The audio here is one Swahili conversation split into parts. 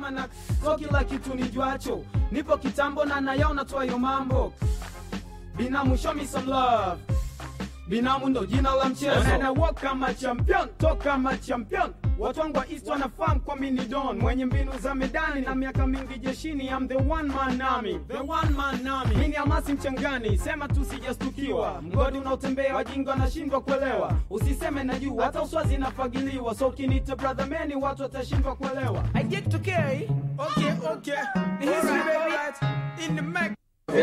mwana so kila kitu nijuacho nipo kitambo na nayaona twayo mambo binamu show me some love binamu ndo jina la mchezo na walk kama champion toka kama champion watu wangu wa east wanafahamu kwa mini don mwenye mbinu za medani na miaka mingi jeshini I'm the one man army the one man army mini amasi mchangani sema tu sijastukiwa mgodi unaotembea wajinga wanashindwa kuelewa usiseme na juu hata uswazi inafagiliwa so ukinita brother meni watu watashindwa kuelewa I get to carry. okay okay History, baby. in the Mac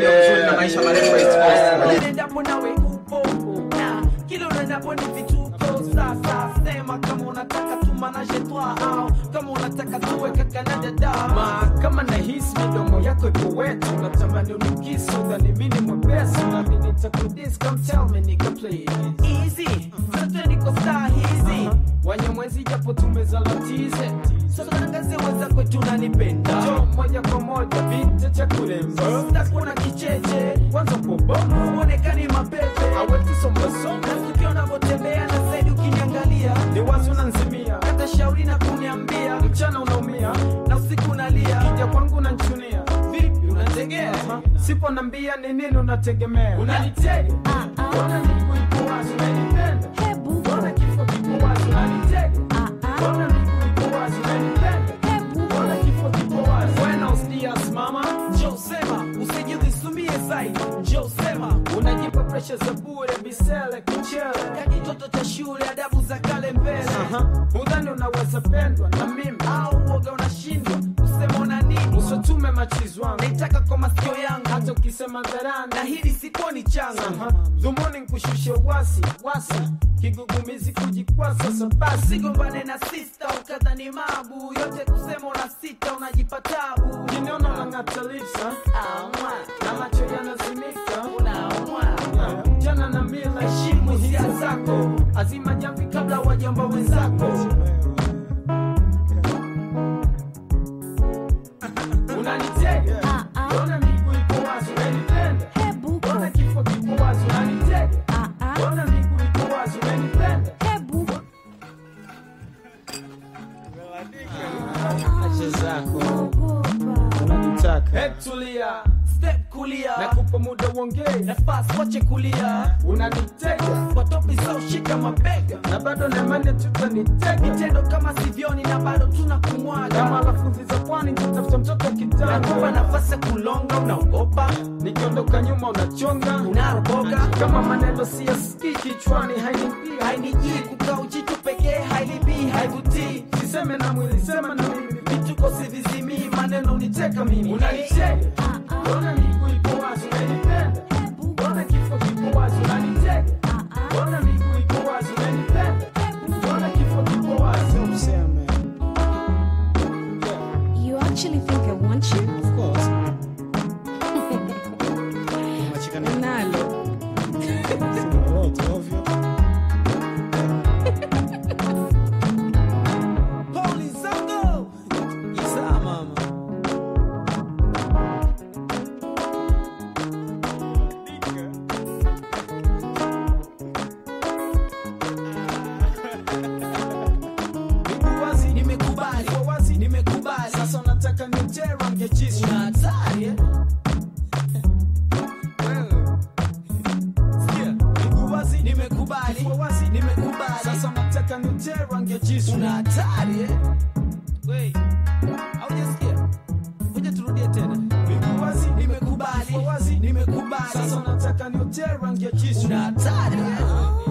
na maisha marefu ya East Coast. Unaendapo nawe upo na kila unaendapo ni vituko. Sasa sema kama unataka tumanaje twa au kama unataka tuwe kaka na dada. Ma, kama nahisi midomo yako ipo wetu natamani unikisi udhani mini mwepesi nami nitakudis come tell me nigga please Easy, zote niko saa hizi. wanyamwezi japo tumezalatize Sasa tangazie wenzako tunanipenda. jo moja kwa moja vita cha kuremba Sitakuwa kicheche, kwanza pobomo uonekani mapepe. aweti sombasoma Na tukio unavyotembea na zaidi ukiniangalia. ni wazi unanzimia Hata shauri na kuniambia. mchana unaumia Na usiku unalia. kija kwangu unanchunia Vipi unategea? sipo nambia ni nini unategemea Unanitega? Mbona miguu ipo wazi unanipenda Mbona kifo kipo wazi unanitega Mbona miguu ipo wazi unanipenda Mbona kifo kipo wazi Buenos dias mama Njoo sema, usijidhisumie zaidi. Njoo sema, Unajipa presha za bure bisele kichele kajitoto cha shule, adabu za kale mbele. Aha. Udhani unaweza pendwa na mimi Au uoga unashindwa kusema una nini? Usotume machizi wangu Naitaka kwa masikio yangu, Hata ukisema dharani na hili sikuoni changa. Aha. Dhumuni nkushushe wasi wasi Kigugumizi kujikwasa sabasi Usigombane na sista ukadhani mabu yote, kusema una sita, unajipa tabu. Kiniona unang'ata lips ha? Aumwa, Na macho yanazimika unaumwa. Yeah. Jana na mila heshimu hisia zako Azima jamvi kabla wajamba wenzako Unanitega Mbona miguu ipo wazi unanipenda Mbona kifo kipo wazi unanitega Mbona miguu ipo wazi unanipenda Acha zako unanitaka Hebu tulia Step kulia, nakupa muda uongee nafasi wache kulia. unanitega Kwa topi zao shika mabega. na bado nemane tutanitega Vitendo kama sivyoni na bado tuna kama kumwaga. lafudhi za pwani nitatafuta mtoto Nakupa kitanda nafasi ya kulonga, unaogopa, nikiondoka nyuma unachonga unaroboga. kama maneno siyasikii kichwani hainipia Hainijii kukaa ujitu pekee, hailibii, haivutii. siseme na mwili sema na mimi Vituko sivizimii, maneno uniteka mimi. unanitega mbona miguu ipo wazi unanipenda mbona kifo kipo wazi unanitega mbona miguu ipo wazi unanipenda mbona kifo kipo wazi useme You actually think I want you? of course Nalo. Poli zango. Isa mama. miguu wazi Nimekubali, ipo wazi nimekubali. sasa unataka nitera ngejisu Una hatari eh? Sikia, miguu wazi Nimekubali, ipo wazi nimekubali. sasa unataka nitera ngejisu Una hatari eh? Wait. Haujasikia? Ngoja turudie tena. miguu wazi Nimekubali, ipo wazi nimekubali. sasa unataka nitera ngejisu Una hatari eh?